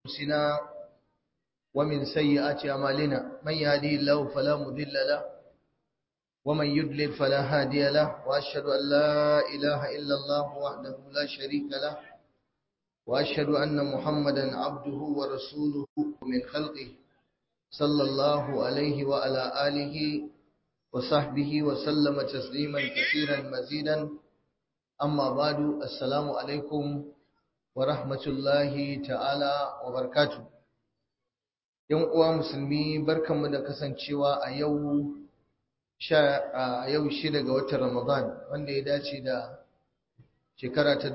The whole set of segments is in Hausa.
أنفسنا ومن سيئات أعمالنا من يهديه الله فلا مضل له ومن يضلل فلا هادي له وأشهد أن لا إله إلا الله وحده لا شريك له وأشهد أن محمدا عبده ورسوله من خلقه صلى الله عليه وعلى آله وصحبه وسلم تسليما كثيرا مزيدا أما بعد السلام عليكم ورحمة الله تعالى وبركاته ‘Yan uwa musulmi barkanmu da kasancewa a yau a yau shida ga watan Ramadan wanda ya dace da shekara ta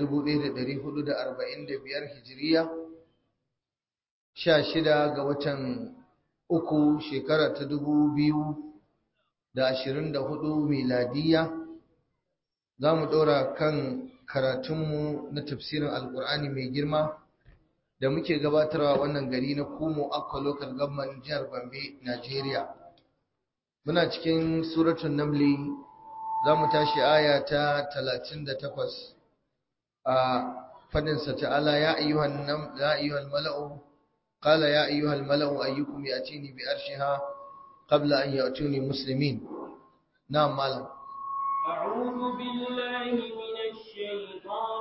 1445 hijiriya sha shida ga watan uku shekara ta 2024 miladiya za mu ɗora kan karatunmu na tafsirin alkur'ani mai girma da muke gabatarwa wannan gari na kumo akwa local government jihar gombe nigeria muna cikin suratun namli za mu tashi aya ta 38 a fadinsa ta'ala ya ayyuhan mala'u qala ya ayyuhal mala'u ayyukum yatini bi arshiha qabla an ya'tuni muslimin na'am malam أعوذ بالله من الشيطان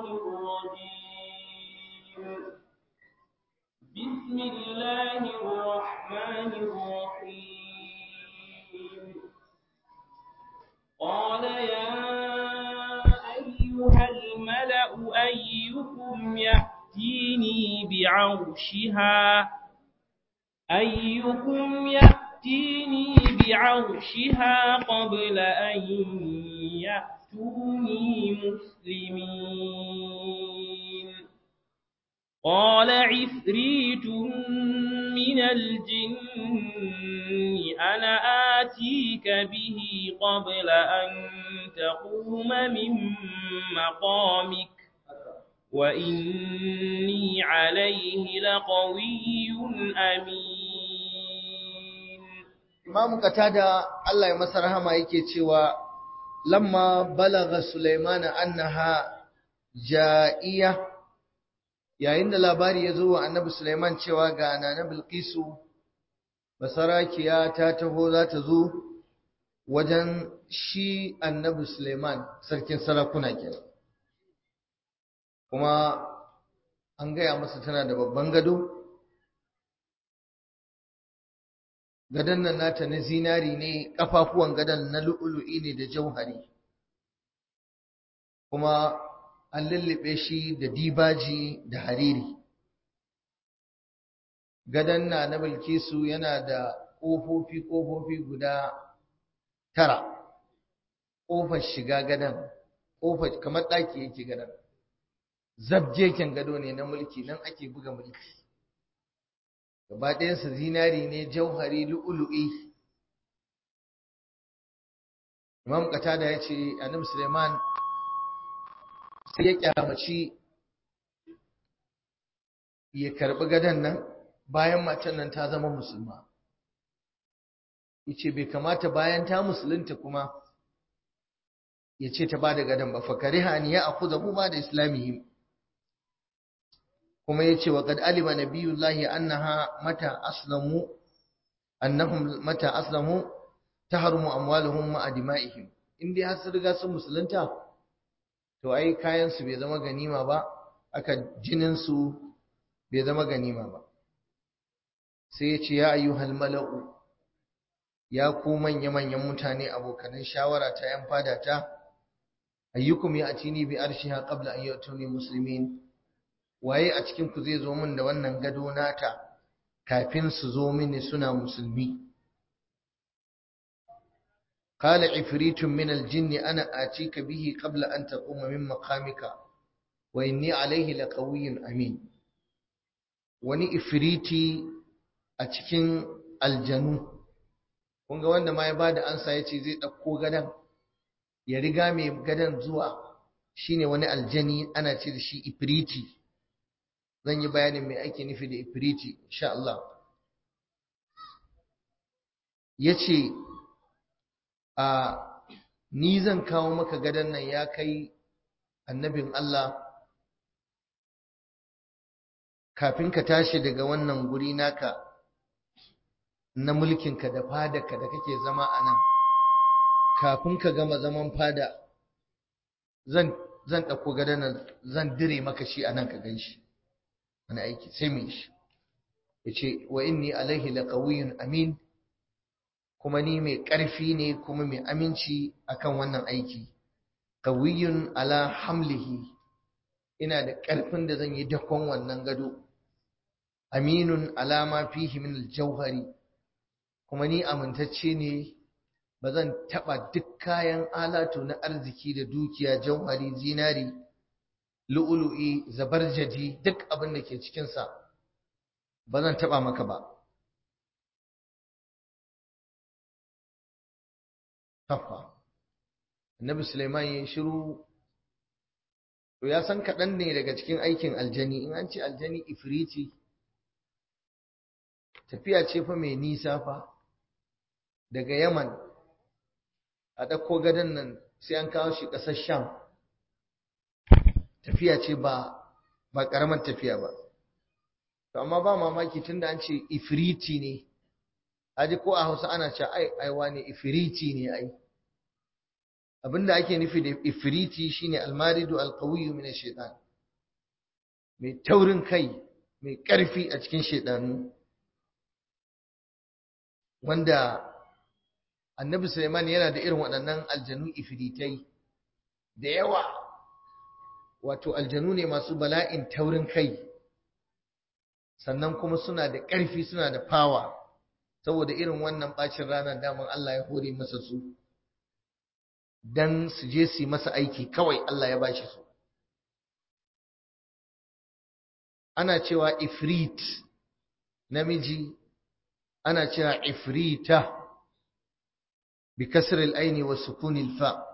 الرجيم بسم الله الرحمن الرحيم قال يا أيها الملأ أيكم يأتيني بعرشها أيكم يأتيني بعرشها قبل أن يأتوني مسلمين قال عفريت من الجن أنا آتيك به قبل أن تقوم من مقامك وإني عليه لقوي أمين Imam Qatada Allah ya masa rahama yake cewa lamma balagha Sulaiman annaha ja'iya yayin da labari ya zo wa Annabi Sulaiman cewa ga Nana Bilqisu basarakiya ta taho za ta zo wajen shi Annabi Sulaiman sarkin sarakuna kenan kuma an gaya masa tana da babban gado gadon nan nata na zinari ne kafafuwan gadon na lu'ulu'i ne da jauhari kuma an lullube shi da dibaji da hariri gadon na na bilkisu yana da ƙofofi ƙofofi guda tara ƙofar shiga gadon ƙofar kamar ɗaki yake gadon zabjeken gado ne na mulki nan ake buga mulki gaba ɗayansa zinari ne jauhari lu'ulu'i imam qatada ya ce annabi suleiman sai ya kyamaci ya karɓi gadon nan bayan matan nan ta zama musulma yace bai kamata bayan ta musulunta kuma ya ce ta ba da gadon ba fakariha an ya akuza ba da islamihim kuma yace wa qad alima nabiyullahi annaha mata aslamu annahum mata aslamu tahrumu amwaluhum ma dima'ihim indai har sun riga sun musulunta to ai kayan su bai zama ganima ba aka jinin su bai zama ganima ba sai yace ya ayyuhal mala'u ya ku manya manyan mutane abokanan shawara ta yan fada ta ayyukum ya atini bi arshiha qabla an yatuni muslimin waye a cikin ku zai zo min da wannan gado nata kafin su zo mini suna musulmi qala ifritun min aljinn ana atika bihi qabla an taquma min maqamika wa inni alayhi laqawiyyun amin wani ifriti a cikin aljanu kun ga wanda ma ya bada ansa yace zai dauko gadan ya riga mai gadan zuwa shine wani aljani ana ce da shi ifriti zan yi bayanin mai ake nufi da ifriti insha Allah yace a ni zan kawo maka gadan nan ya kai annabin Allah kafin ka tashi daga wannan guri naka na mulkinka da fadarka da kake zama a nan kafin ka gama zaman fada zan zan ɗauko gadon nan zan dire maka shi a nan ka gan shi wani aiki sai mai shi ya ce wa inni alaihi laqawiyyun amin kuma ni mai ƙarfi ne kuma mai aminci akan wannan aiki qawiyyun ala hamlihi ina da ƙarfin da zan yi dakon wannan gado aminun alama fihi min aljauhari kuma ni amintacce ne ba zan taɓa duk kayan alatu na arziki da dukiya jauhari zinari lu'ulu'i zabarjaji duk abin da ke cikinsa ba zan taɓa maka ba Haffa. Annabi Sulaiman ya shiru to ya san kaɗan ne daga cikin aikin aljani in an ce aljani ifriti tafiya ce fa mai nisa fa daga Yaman a ɗauko gadon nan sai an kawo shi ƙasar Sham tafiya ce ba ba ƙaramar tafiya ba to amma ba mamaki tunda an ce ifriti ne aji ko a Hausa ana cewa ai ai wane ifriti ne ai abinda ake nufi da ifriti shine almaridu alqawiyyu min ash-shaytan mai taurin kai mai ƙarfi a cikin shaytanu wanda annabi Sulaiman yana da irin waɗannan aljanu ifritai da yawa wato aljanu ne masu bala'in taurin kai sannan kuma suna da ƙarfi suna da fawa saboda irin wannan bacin ranar daman Allah ya hore masa su dan su je su yi masa aiki kawai Allah ya bashi su ana cewa ifrit namiji ana cewa ifrita bi kasr al-aini wa sukun al-fa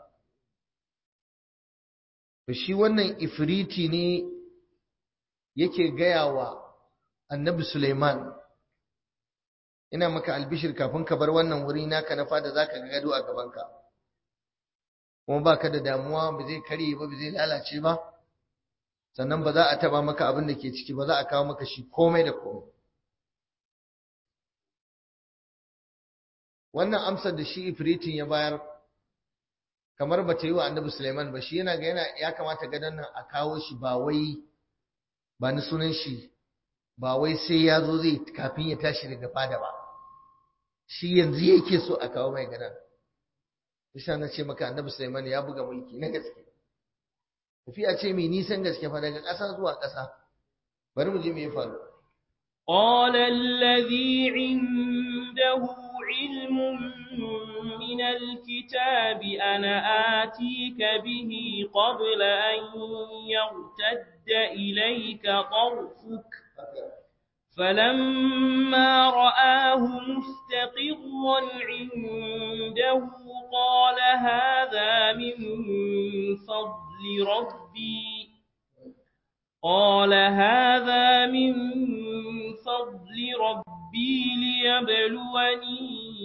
to shi wannan ifriti ne yake gaya wa annabi Sulaiman ina maka albishir kafin ka bar wannan wuri naka na fada zaka ga gado a gabanka kuma baka da damuwa ba zai karye ba ba zai lalace ba sannan ba za a taba maka abin da ke ciki ba za a kawo maka shi komai da komai wannan amsar da shi ifritin ya bayar kamar ba ta yi wa annabi Sulaiman ba shi yana ga yana ya kamata gadon nan a kawo shi ba wai ba ni sunan shi ba wai sai ya zo zai kafin ya tashi daga fada ba shi yanzu yake so a kawo mai gadon Bisa na ce maka annabi Sulaiman ya buga mulki na gaske tafiya ce mai nisan gaske fa daga ƙasa zuwa ƙasa bari mu je me ya faru قال الذي عنده علم من الكتاب أنا آتيك به قبل أن يرتد إليك طرفك فلما رآه مستقرا عنده قال هذا من فضل ربي قال هذا من فضل ربي ليبلوني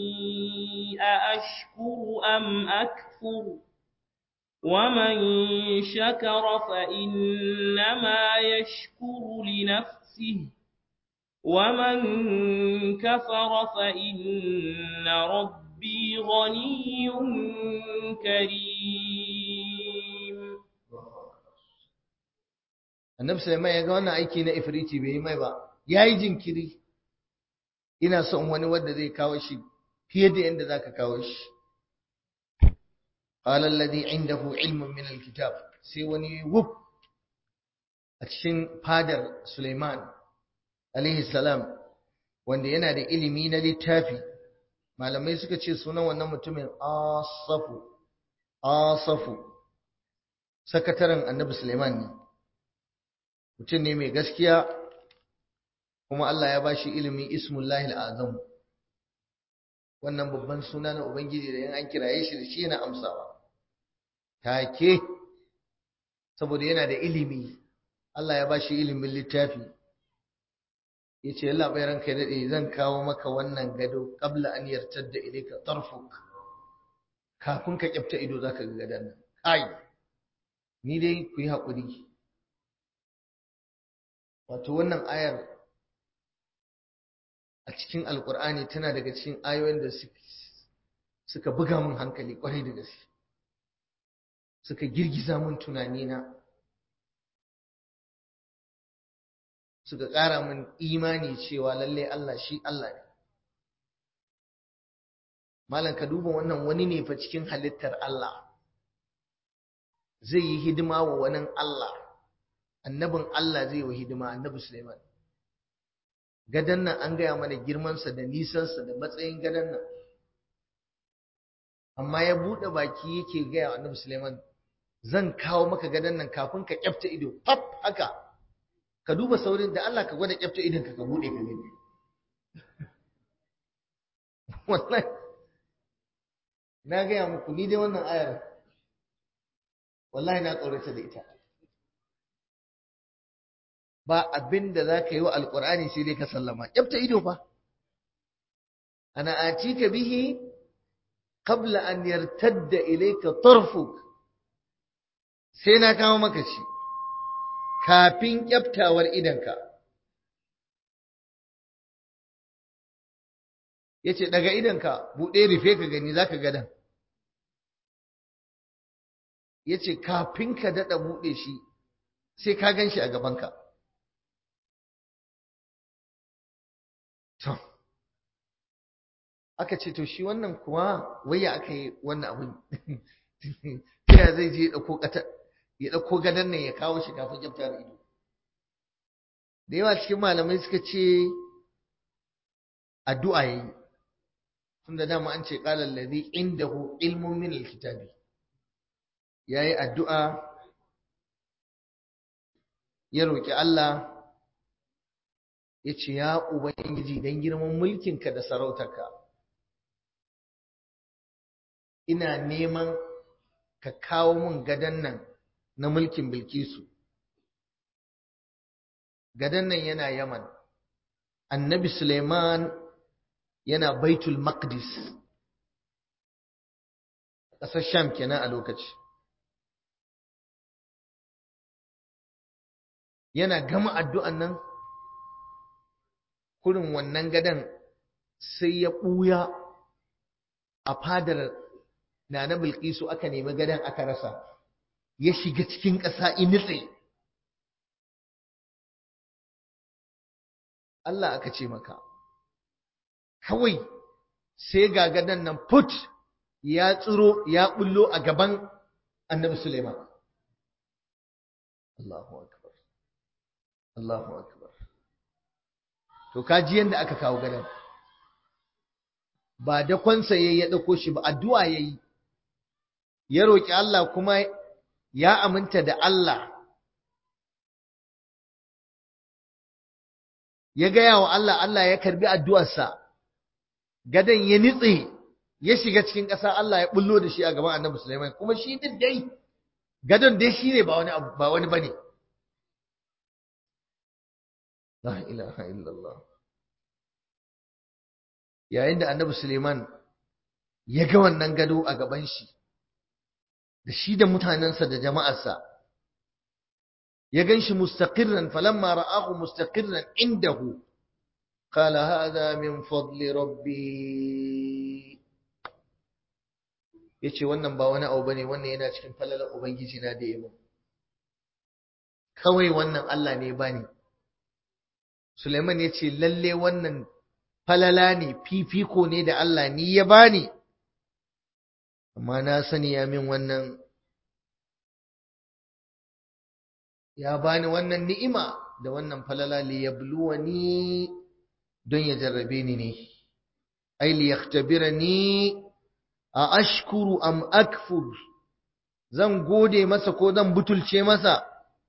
أأشكر أم أكفر ومن شكر فإنما يشكر لنفسه ومن كفر فإن ربي غني كريم annabi Sulaiman ya ga wannan aiki na ifriti bai yi mai ba yayi jinkiri ina son wani wanda zai kawo shi fiye da yanda zaka kawo shi qala alladhi indahu ilmun min alkitab sai wani wuf a cikin fadar Sulaiman alaihi salam wanda yana da ilimi na littafi malamai suka ce sunan wannan mutumin asafu asafu sakataren annabi Sulaiman ne mutum ne mai gaskiya kuma Allah ya bashi ilimin ismullahi azam wannan babban suna na ubangiji da yan an kiraye shi da shi yana amsawa take saboda yana da ilimi Allah ya bashi ilimin littafi yace Allah bai ranka ya dade zan kawo maka wannan gado qabla an yartadda ilayka tarfuk kafin ka kyafta ido zaka ga gadan nan kai ni dai ku yi hakuri wato wannan ayar a cikin alkur'ani tana daga cikin ayoyin da suka buga min hankali kwarai da gaske suka girgiza min tunanina suka ƙara min imani cewa lalle Allah shi Allah ne malam ka duba wannan wani ne fa cikin halittar Allah zai yi hidima wa wani Allah annabin Allah zai yi hidima annabi Sulaiman gadan nan an gaya mana girmansa da nisansa da matsayin gadan nan amma ya buɗe baki yake gaya wa annabi Sulaiman zan kawo maka gadan nan kafin ka kyafta ido fab haka ka duba saurin da Allah ka gwada kyafta idon ka ka buɗe ka gani wallahi na gaya muku ni dai wannan ayar wallahi na tsorata da ita ba abin da za ka yi wa alƙur'ani sai dai ka sallama kyafta ido fa ana atika bihi qabla an yartadda ilayka tarfuk sai na kawo maka shi kafin kyaftawar idanka yace daga idanka buɗe rufe ka gani zaka ga dan yace kafin ka dada buɗe shi sai ka gan shi a gabanka to aka ce to shi wannan kuwa waya aka yi wannan abin ya zai je ya ɗauko ya ɗauko gadon nan ya kawo shi kafin kyaftar ido da yawa cikin malamai suka ce addu'a yayi tunda dama an ce qala allazi indahu ilmun min alkitabi yayi addu'a ya roki Allah ya ce ya ubangiji dan girman mulkinka da sarautarka ina neman ka kawo mun gadan nan na mulkin Bilkisu. Gadan nan yana Yaman, annabi Suleiman yana Baitul Maqdis, ƙasar Sham kenan a lokaci. Yana gama addu'an nan, kurin wannan gadan sai ya ɓuya a fadar na na Bilkisu aka nemi gadon aka rasa ya shiga cikin ƙasa initse Allah aka ce maka kawai sai ga gadon nan put ya tsiro ya bullo a gaban annabi Suleiman Allahu akbar Allahu akbar to kaji yanda aka kawo gadon ba da kwansa yayi ya dauko shi ba addu'a yayi ya roƙi Allah kuma ya aminta da Allah ya gaya wa Allah Allah ya karbi addu'arsa gadan ya nitse ya shiga cikin ƙasa Allah ya bullo da shi a gaban Annabi Sulaiman kuma shi din dai gadon dai shine ba wani ba wani bane la ilaha illallah yayin da Annabi Sulaiman ya ga wannan gado a gaban shi da shi da mutanensa da jama'arsa ya gan shi mustaqirran falamma ra'ahu mustaqirran indahu qala hadha min fadli rabbi yace wannan ba wani abu bane wannan yana cikin falalar ubangiji na da yabo kawai wannan Allah ne bani Sulaiman yace lalle wannan falala ne fifiko ne da Allah ni ya bani amma na sani ya min wannan ya bani wannan ni'ima da wannan falala li yabluwani don ya jarrabe ni ne ai li yaktabirani a ashkuru am akfur zan gode masa ko zan butulce masa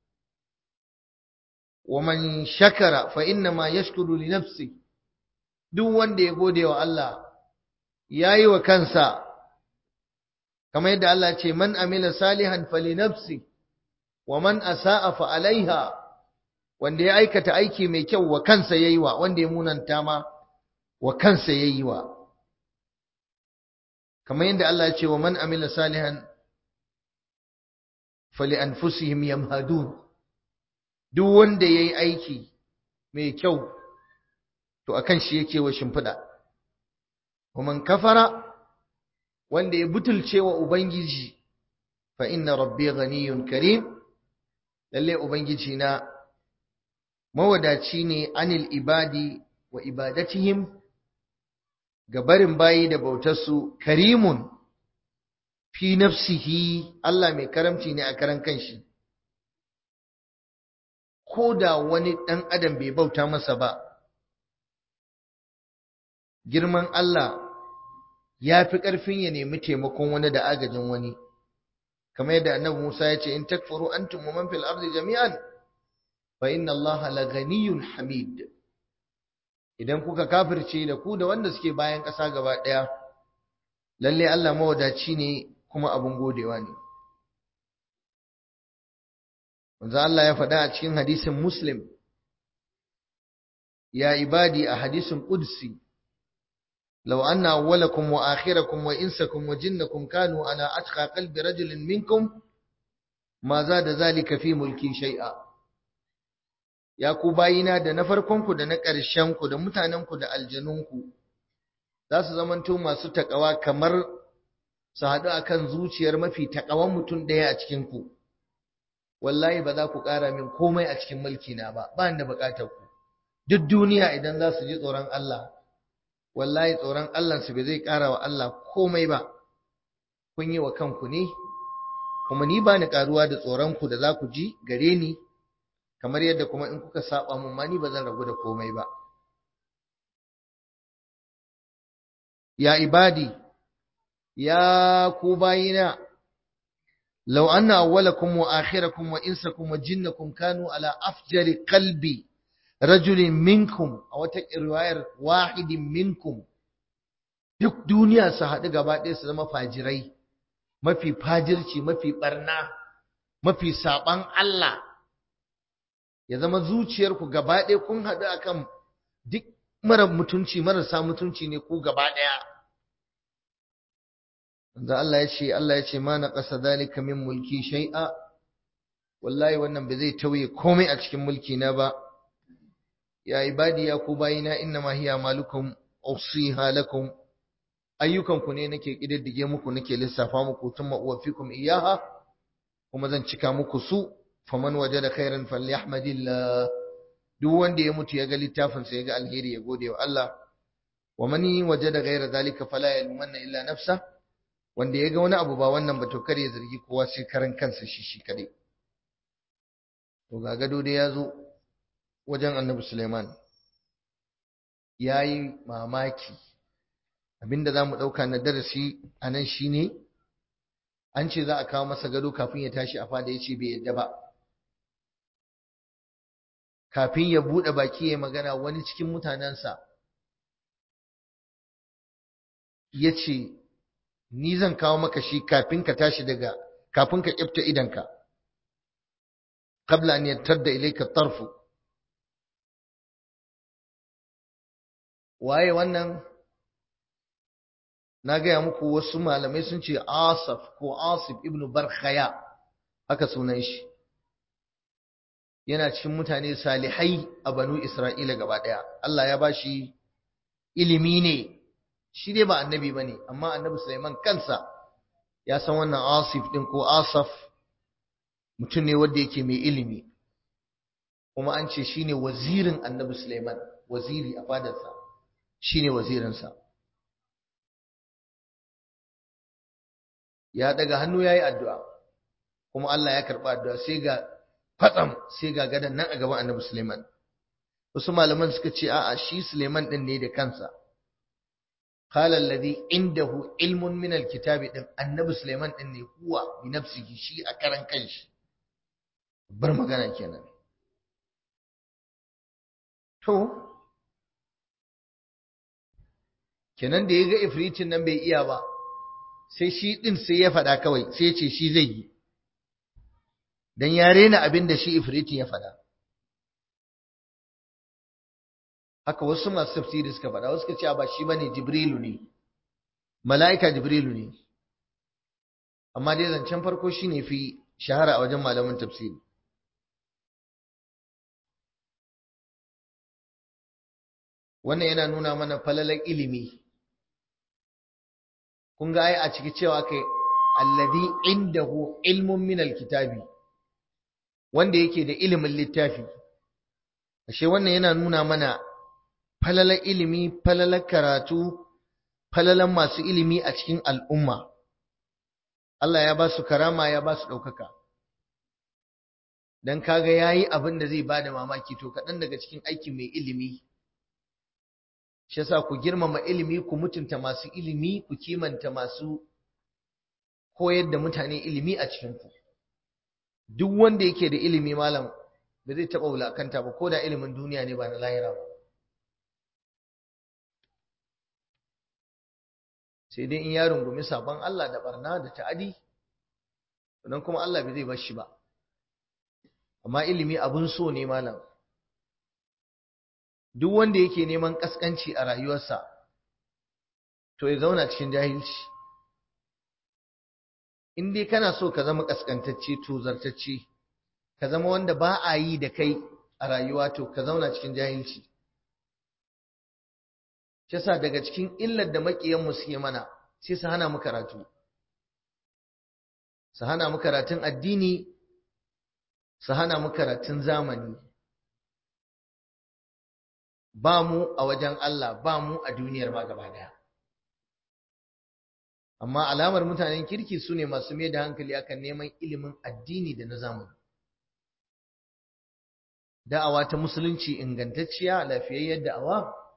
wa man shakara fa inna ma yashkuru li nafsi duk wanda ya gode wa Allah yayi wa kansa kamar yadda Allah ce man amila salihan fali nafsi wa man asa'a fa alaiha wanda ya aikata aiki mai kyau wa kansa yayi wa wanda ya munanta ma wa kansa yayi wa kamar yadda Allah ya ce wa man amila salihan fali anfusihim yamhadun duk wanda yayi aiki mai kyau to akan shi yake wa shimfiɗa man kafara wanda ya butulce wa ubangiji fa inna rabbi ghaniyun karim lalle ubangiji na mawadaci ne anil ibadi wa ibadatihim ga barin bayi da bautarsu karimun fi nafsihi Allah mai karamci ne a karan kanshi ko da wani ɗan adam bai bauta masa ba girman Allah ya fi ƙarfin ya nemi taimakon wani da agajin wani kamar yadda annabi Musa ya ce in takfuru antum wa man fil ardi jami'an fa inna Allah la ghaniyyun hamid idan kuka kafirce da ku da wanda suke bayan ƙasa gaba ɗaya lalle Allah mawadaci ne kuma abun godewa ne manzo Allah ya faɗa a cikin hadisin Muslim ya ibadi a hadisin Qudsi لو أن أولكم وآخركم وإنسكم وجنكم كانوا على أتقى قلب رجل منكم ما زاد ذلك في ملكي شيئا ya ku bayina da na farkonku da na ƙarshenku da mutanenku da aljanunku za su zamanto masu taƙawa kamar su haɗu a kan zuciyar mafi taƙawan mutum ɗaya a cikinku wallahi ba za ku ƙara min komai a cikin mulkina ba ba da buƙatar ku duk duniya idan za su ji tsoron Allah wallahi tsoron Allahnsu bai zai ƙara wa Allah komai ba, kun yi wa kanku ne, kuma ni ba ni ƙaruwa da tsoronku da za ku ji gare ni, kamar yadda kuma in kuka saba mun ma ni ba zan ragu da komai ba. Ya ibadi, ya ku bayina, lau anna awwalakum wa akhirakum wa insakum wa jinnakum kanu ala afjari qalbi rajulin minkum a wata riwayar wahidin minkum duk duniya su haɗu gaba ɗaya su zama fajirai mafi fajirci mafi ɓarna mafi saɓan Allah ya zama zuciyarku gaba ɗaya kun haɗu akan duk mara mutunci marasa mutunci ne ku gaba ɗaya da Allah ya ce Allah ya ce ma na ƙasa zalika min mulki shai'a wallahi wannan ba zai tauye komai a cikin mulki na ba ya ibadi ya ku bayina innama hiya malukum usiha lakum ayyukanku ne nake kididdige muku nake lissafa muku thumma uwaffikum iyaha kuma zan cika muku su faman wajada khairan falyahmadillah duk wanda ya mutu ya ga littafin sa ya ga alheri ya gode wa Allah wa man wajada ghaira zalika fala yalmanna illa nafsa wanda ya ga wani abu ba wannan ba to kar ya zargi kowa sai karan kansa shi shi kadai to ga gado dai ya zo wajen annabi Suleiman ya yi mamaki abinda za mu ɗauka na darasi a nan shi ne an ce za a kawo masa gado kafin ya tashi a fada ya ce bai yadda ba kafin ya buɗe baki ya magana wani cikin mutanensa ya ce ni zan kawo maka shi kafin ka tashi daga kafin ka ƙifta idanka qabla an yattadda ilayka tarfu waye wannan na gaya muku wasu malamai sun ce asaf ko asif ibn barkhaya haka sunan shi yana cikin mutane salihai a banu isra'ila gaba daya Allah ya bashi ilimi ne shi dai ba annabi bane amma annabi Sulaiman kansa ya san wannan asif din ko asaf mutum ne wanda yake mai ilimi kuma an ce shine wazirin annabi Sulaiman waziri a fadarsa shine wazirinsa ya daga hannu yayi addu'a kuma Allah ya karba addu'a sai ga fatsam sai ga gadan nan a gaban Annabi Sulaiman wasu malaman suka ce a'a shi Sulaiman din ne da kansa qala alladhi indahu ilmun min alkitabi din Annabi Sulaiman din ne huwa bi nafsihi shi a karan kanshi bar magana kenan to kenan da ya ga ifritin nan bai iya ba sai shi ɗin sai ya faɗa kawai sai ya ce shi zai yi don ya rena abin da shi ifritin ya faɗa haka wasu masu tafsiri suka faɗa wasu suka ce ba shi bane jibrilu ne mala'ika jibrilu ne amma dai zancen farko shine fi shahara a wajen malaman tafsiri wannan yana nuna mana falalar ilimi kun ga ai a ciki cewa kai alladhi indahu ilmun min alkitabi wanda yake da ilimin littafi ashe wannan yana nuna mana falalar ilimi falalar karatu falalar masu ilimi a cikin al'umma Allah ya ba su karama ya ba su ɗaukaka dan kaga yayi abin da zai bada mamaki to kaɗan daga cikin aiki mai ilimi shi yasa ku girmama ilimi ku mutunta masu ilimi ku kimanta masu koyar da mutane ilimi a cikin ku duk wanda yake da ilimi malam ba zai taɓa wulakanta ba ko da ilimin duniya ne ba na lahira ba sai dai in ya rungumi sabon Allah da barna da ta'adi nan kuma Allah bai zai bar shi ba amma ilimi abun so ne malam duk wanda yake neman kaskanci a rayuwarsa to ya zauna cikin jahilci in dai kana so ka zama kaskantacce to zartacce ka zama wanda ba a yi da kai a rayuwa to ka zauna cikin jahilci Shasa daga cikin illar da maƙiyanmu suke mana sai su hana mu karatu su hana mu karatun addini su hana mu karatun zamani ba mu a wajen Allah ba mu a duniyar ma gaba daya amma alamar mutanen kirki su ne masu mai da hankali akan neman ilimin addini da na zamani da'awa ta musulunci ingantacciya lafiyayyar da'awa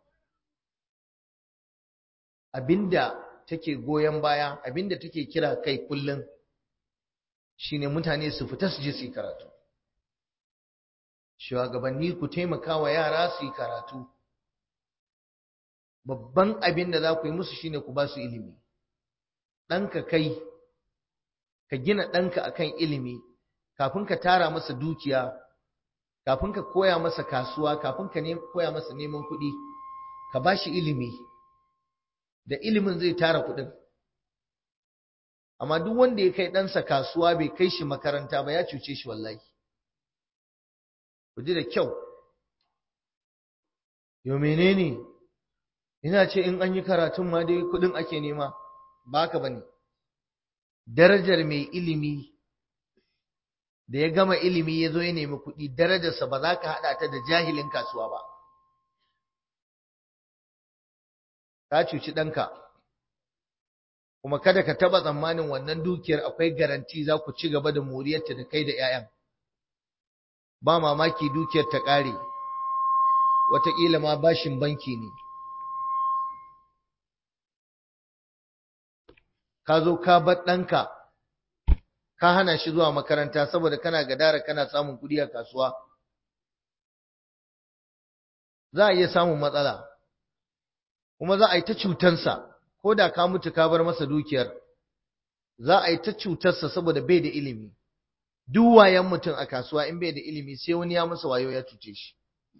abinda take goyon baya abinda take kira kai kullum shine mutane su fita su je su yi karatu shugabanni ku taimaka wa yara su yi karatu babban abin da za ku yi musu shine ku ba su ilimi ɗanka kai ka gina ɗanka akan ilimi kafin ka tara masa dukiya kafin ka koya masa kasuwa kafin ka koya masa neman kuɗi ka ba shi ilimi da ilimin zai tara kuɗin amma duk wanda ya kai ɗansa kasuwa bai kai shi makaranta ba ya cuce shi wallahi ku ji da kyau yau menene ina ce in an yi karatun ma dai kuɗin ake nema ba ka bane darajar mai ilimi da ya gama ilimi ya zo ya nemi kuɗi darajarsa ba za ka haɗa ta da jahilin kasuwa ba ka cuci ɗanka kuma kada ka taɓa tsammanin wannan dukiyar akwai garanti za ku ci gaba da moriyarta da kai da 'ya'yan ba mamaki dukiyar ta ƙare wataƙila ma bashin banki ne ka zo ka bar ɗanka ka hana shi zuwa makaranta saboda kana gadara kana samun kuɗi a kasuwa za a iya samun matsala kuma za a yi ta cutansa ko da ka mutu ka bar masa dukiyar za a yi ta cutarsa saboda bai da ilimi duk wayan mutum a kasuwa in bai da ilimi sai wani ya masa wayo ya cuce shi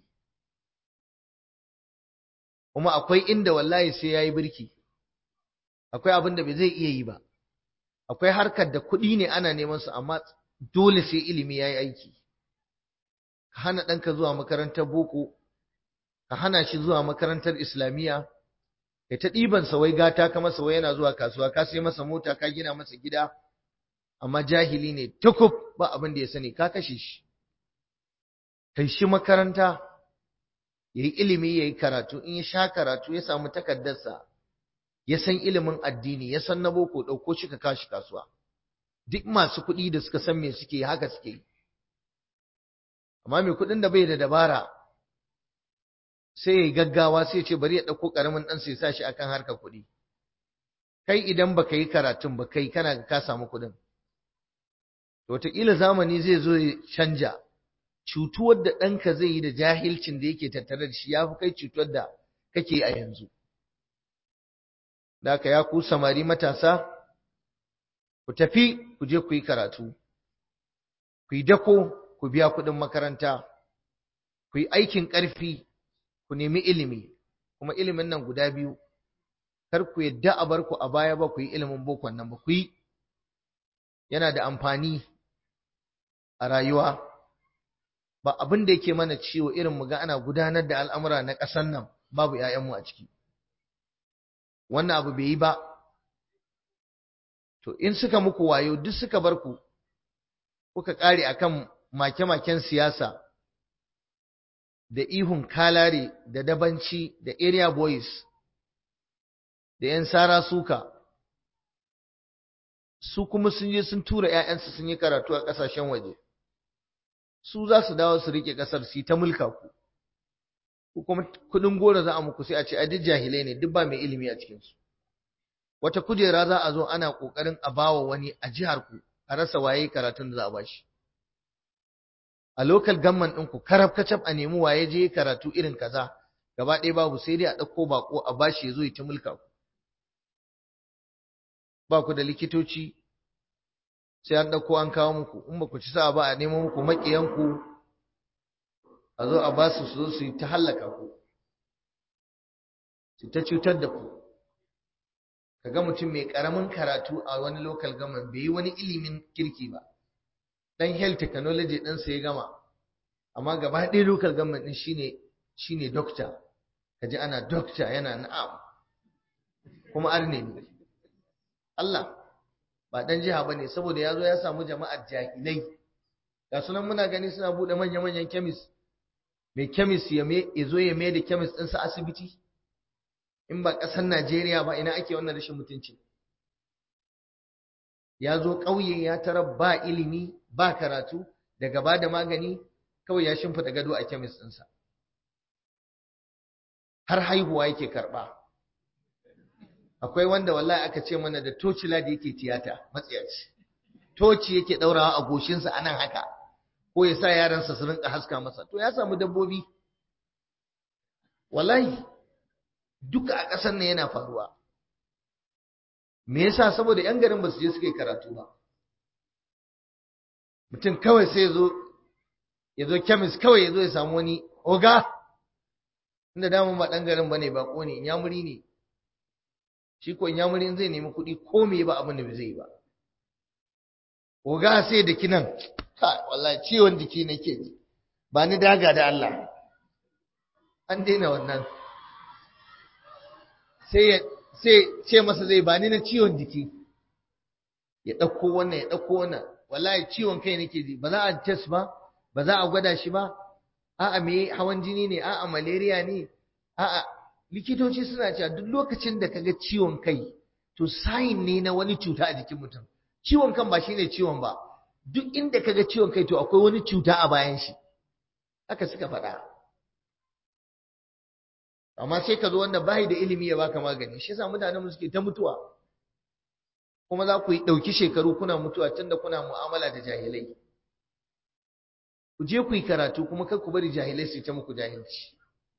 kuma akwai inda wallahi sai ya yi birki akwai abin da bai zai iya yi ba akwai harkar da kuɗi ne ana neman su amma dole sai ilimi ya yi aiki ka hana ɗanka zuwa makarantar boko ka hana shi zuwa makarantar islamiyya kai ta ɗiban sa wai gata ka masa wai yana zuwa kasuwa ka sai masa mota ka gina masa gida amma jahili ne tukub ba abin da ya sani ka kashe shi kai shi makaranta yayi ilimi yayi karatu in ya sha karatu ya samu takardarsa ya san ilimin addini ya san na boko ɗauko shi ka kashi kasuwa duk masu kuɗi da suka san me suke haka suke amma mai kuɗin da bai da dabara sai ya yi gaggawa sai ya ce bari ya ɗauko ƙaramin ɗansa ya sa shi akan harkar kuɗi kai idan baka yi karatun ba kai kana ka samu kuɗin to wataƙila zamani zai zo ya canja cutuwar da ɗanka zai yi da jahilcin da yake tattare da shi ya fi kai cutuwar da kake a yanzu da ya ku samari matasa ku tafi ku je ku yi karatu ku yi dako ku biya kuɗin makaranta ku yi aikin ƙarfi ku nemi ilimi kuma ilimin nan guda biyu kar ku yadda a bar ku a baya ba ku yi ilimin bokon nan ba ku yi yana da amfani a rayuwa ba abin da yake mana ciwo irin mu ga ana gudanar da al'amura na ƙasar nan babu ‘ya'yanmu a ciki wannan abu bai yi ba to in suka muku wayo duk suka bar ku kuka ƙare akan make-maken siyasa da ihun kalare da dabanci da area boys da ‘yan sara suka su kuma sun je sun tura ‘ya'yansu sun yi karatu a ƙasashen waje su za su dawo su riƙe ƙasar su yi ta mulka ku ku kuma kuɗin goro za a muku sai a ce a duk jahilai ne duk ba mai ilimi a cikinsu wata kujera za a zo ana ƙoƙarin a bawa wani a jihar ku a rasa waye karatun da za a bashi a local government ɗinku karab kacab a nemi waye je karatu irin kaza gaba ɗaya babu sai dai a ɗauko bako a bashi ya zo ya ta mulka ku ba ku da likitoci sai an ɗauko an kawo muku in ba ku ci sa ba a nemo muku maƙiyanku a zo a ba su su zo su yi ta hallaka ku su ta cutar da ku kaga mutum mai ƙaramin karatu a wani local government bai yi wani ilimin kirki ba dan health technology ɗinsa ya gama amma gaba ɗaya local government ɗin shine shine doctor kaji ana doctor yana na'am kuma arne ne Allah ba dan jiha bane saboda yazo ya samu jama'ar jahilai ga sunan muna gani suna bude manya-manyan chemist mai chemist ya me yazo ya mai da chemist ɗinsa asibiti in ba ƙasar Najeriya ba ina ake wannan rashin mutunci ya zo ƙauye ya tarar ba ilimi ba karatu daga ba da magani kawai ya shimfiɗa gado a kemis ɗinsa har haihuwa yake karɓa akwai wanda wallahi aka ce mana da tocila da yake tiyata matsiyaci toci yake ɗaurawa a goshinsa a nan haka ko ya sa yaransa su rinka haska masa to ya samu dabbobi wallahi duka a ƙasar nan yana faruwa me yasa saboda yan garin ba su je suka yi karatu ba mutum kawai sai ya zo ya zo kemis kawai ya zo ya samu wani oga inda damun ba ɗan garin ba ne ba ne inyamuri ne shi ko inyamuri zai nemi kuɗi ko me ba abin da ba zai yi ba oga sai da kinan ka wallahi ciwon jiki nake ji ba ni daga da Allah an daina wannan sai ya sai ce masa zai bani na ciwon jiki ya ɗauko wannan ya ɗauko wannan wallahi ciwon kai nake ji ba za a test ba ba za a gwada shi ba a'a me hawan jini ne a'a malaria ne a'a likitoci suna cewa duk lokacin da kaga ciwon kai to sign ne na wani cuta a jikin mutum ciwon kan ba shine ciwon ba duk inda kaga ciwon kai to akwai wani cuta a bayan shi haka suka faɗa amma sai ka zo wanda bai da ilimi ya baka magani shi yasa mutanen suke ta mutuwa kuma za ku yi ɗauki shekaru kuna mutuwa tunda kuna mu'amala da jahilai ku je ku yi karatu kuma kar ku bari jahilai su ta muku jahilci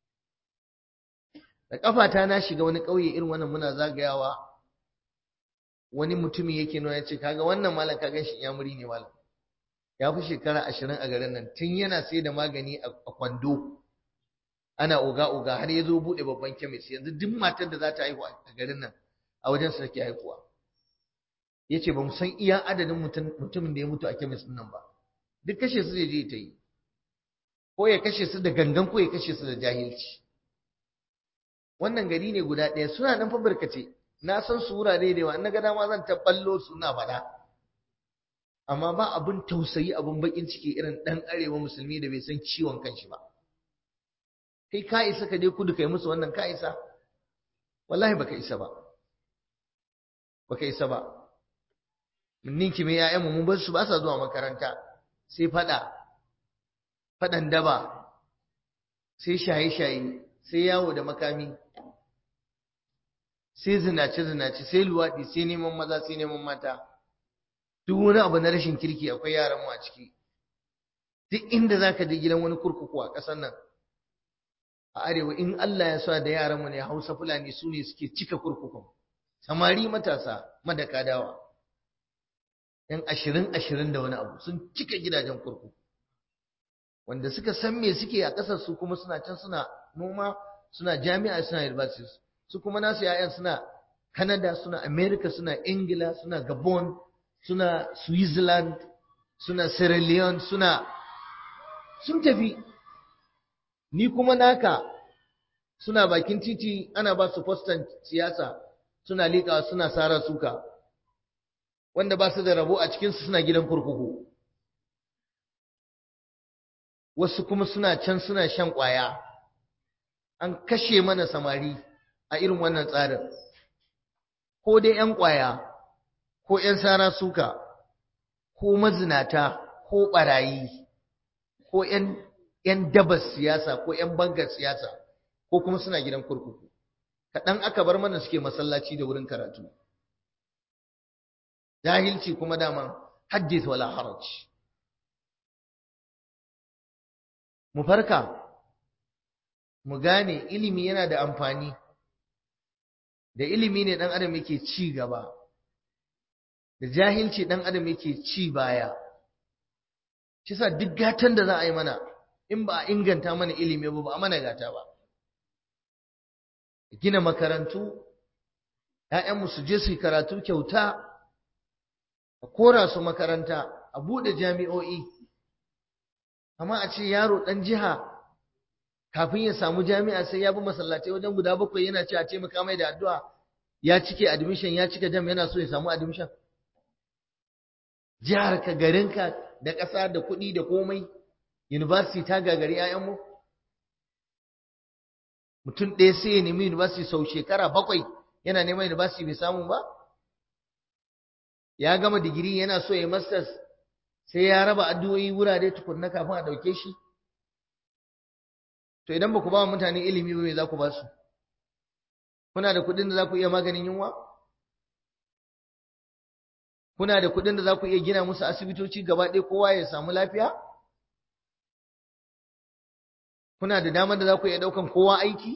da kafata na shiga wani ƙauye irin wannan muna zagayawa wani mutumi yake nuna ya ce kaga wannan malam ka gan shi iyamuri ne malam ya fi shekara ashirin a garin nan tun yana sai da magani a kwando ana oga-oga har ya zo buɗe babban kemis yanzu duk matar da za ta haihu a garin nan a wajen sa take haihuwa ya ce ba mu san iya adadin mutumin da ya mutu a kemis nan ba duk kashe su zai je ta yi ko ya kashe su da gangan ko ya kashe su da jahilci wannan gari ne guda ɗaya suna nan fa barkace na san su wurare da yawa na ga dama zan ta ballo suna faɗa amma ba abin tausayi abin bakin ciki irin ɗan arewa musulmi da bai san ciwon kanshi ba kai ka isa ka je kudu kai musu wannan ka isa wallahi baka isa ba baka isa ba mun ninki mai ƴaƴanmu mun bar su ba sa zuwa makaranta sai fada fadan daba sai shaye-shaye sai yawo da makami sai zinace-zinace sai luwaɗi sai neman maza sai neman mata duk wani abu na rashin kirki akwai yaran mu a ciki duk inda zaka je gidan wani kurkuku a ƙasar nan a arewa in Allah ya sa da yaranmu ne Hausa Fulani su ne suke cika kurkukun samari matasa madaka dawa yan ashirin ashirin da wani abu sun cika gidajen kurkuku wanda suka san me suke a ƙasar su kuma suna can suna noma suna jami'a suna universities su kuma nasu yayan suna Canada suna America suna Ingila suna Gabon suna Switzerland suna Sierra Leone suna sun tafi ni kuma naka suna bakin titi ana ba su fostan siyasa suna liƙa suna sara suka wanda ba su da rabo a cikinsu suna gidan kurkuku wasu kuma suna can suna shan ƙwaya an kashe mana samari a irin wannan tsarin ko dai 'yan ƙwaya ko 'yan sara suka ko mazinata ko ɓarayi ko 'yan dabar siyasa ko 'yan bangar siyasa ko kuma suna gidan kurkuku kaɗan aka bar mana suke masallaci da wurin karatu jahilci kuma daman haddith wala haraj mu farka mu gane ilimi yana da amfani da ilimi ne ɗan adam yake ci gaba da jahilci ɗan adam yake ci baya shi sa duk gatan da za a yi mana in ba a inganta mana ilimi ba ba a mana gata ba gina makarantu ‘ya'yanmu su je su yi karatu kyauta a kora su makaranta a buɗe jami'o'i amma a ce yaro ɗan jiha kafin ya samu jami'a sai ya bi masallatai wajen guda bakwai yana ce a taimaka mai da addu'a ya cike admission ya cike jam yana so ya samu admission jihar ka garinka da ƙasa da kuɗi da komai university ta gagari 'ya'yanmu mutum ɗaya sai ya nemi university sau shekara bakwai yana neman university bai samu ba ya gama digiri yana so ya masters sai ya raba addu'o'i wurare tukunna kafin a ɗauke shi to idan ba ku ba mutane ilimi ba me za ku ba su kuna da kuɗin da za ku iya maganin yunwa kuna da kuɗin da za ku iya gina musu asibitoci gaba ɗaya kowa ya samu lafiya kuna da damar da za ku iya ɗaukan kowa aiki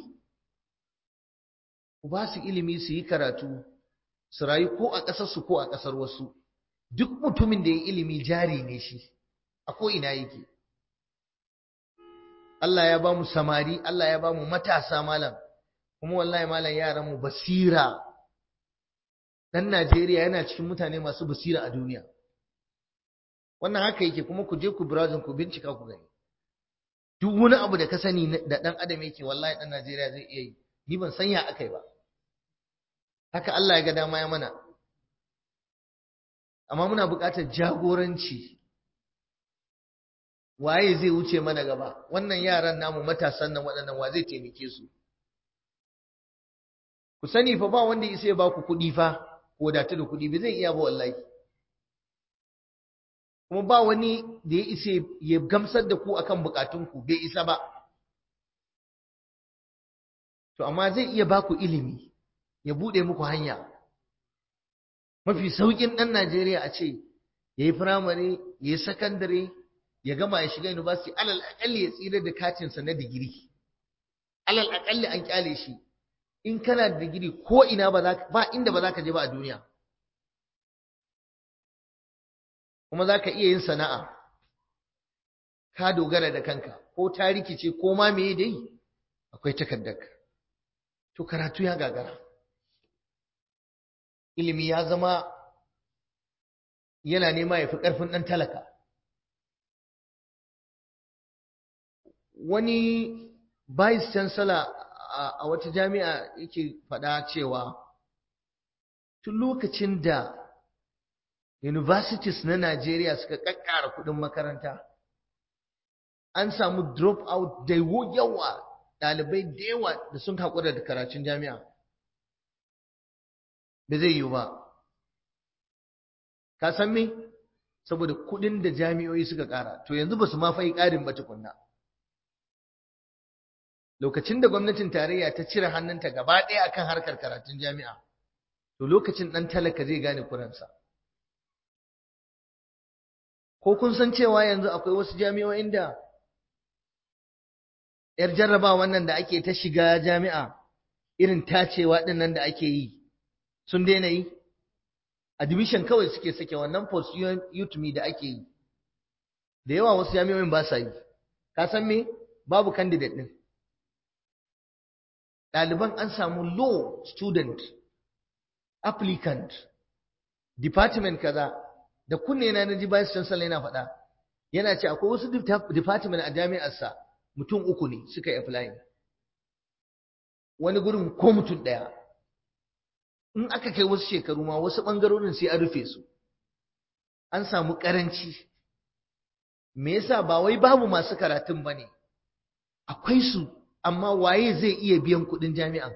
ku ba su ilimi su yi karatu su rayu ko a ƙasarsu ko a ƙasar wasu duk mutumin da ya ilimi jari ne shi a ko'ina yake Allah ya ba mu samari Allah ya ba mu matasa malam kuma wallahi malam yaran mu basira dan Najeriya yana cikin mutane masu basira a duniya wannan haka yake kuma ku je ku browsing ku bincika ku gani duk wani abu da ka sani da dan adam yake wallahi dan Najeriya zai iya yi ni ban san ya akai ba haka Allah ya ga dama ya mana amma muna buƙatar jagoranci waye zai wuce mana gaba wannan yaran namu matasan nan waɗannan wa zai taimake su ku sani fa ba wanda isa ya ba ku kuɗi fa ko da da kuɗi bai zai iya ba wallahi kuma ba wani da ya isa ya gamsar da ku akan bukatunku bai isa ba to amma zai iya ba ku ilimi ya buɗe muku hanya mafi sauƙin ɗan Najeriya a ce ya yi firamare ya yi sakandare ya gama ya shiga university alal aƙalli ya tsira da katinsa na digiri alal aƙalli an ƙyale shi in kana da digiri ko ina ba ba inda ba za ka je ba a duniya kuma za ka iya yin sana'a ka dogara da kanka ko ta rikice ko ma me dai akwai takardarka to karatu ya gagara ilimi ya zama yana nema ya fi ƙarfin ɗan talaka wani vice chancellor a wata jami'a yake faɗa cewa tun lokacin da universities na Najeriya suka ƙaƙƙara kuɗin makaranta an samu drop out da yawa ɗalibai da yawa da sun haƙura da karatun jami'a da zai yiwu ba ka san me saboda kuɗin da jami'o'i suka ƙara to yanzu ba su ma fai ƙarin ba tukunna lokacin da gwamnatin tarayya ta cire hannunta gaba ɗaya akan harkar karatun jami'a to lokacin ɗan talaka zai gane kuransa ko kun san cewa yanzu akwai wasu jami'o'in da ‘yar jarraba wannan da ake ta shiga jami'a irin tacewa ɗin nan da ake yi sun daina yi admission kawai suke sake wannan post utme da ake yi da yawa wasu jami'o'in ba sa yi ka san me babu candidate ɗin ɗaliban an samu law student applicant department kaza da kunne na naji vice chancellor yana faɗa yana ce akwai wasu department a jami'arsa mutum uku ne suka yi applying wani gurin ko mutum ɗaya in aka kai wasu shekaru ma wasu ɓangarorin sai an rufe su an samu ƙaranci me yasa ba wai babu masu karatun ba ne akwai su amma waye zai iya biyan kuɗin jami'an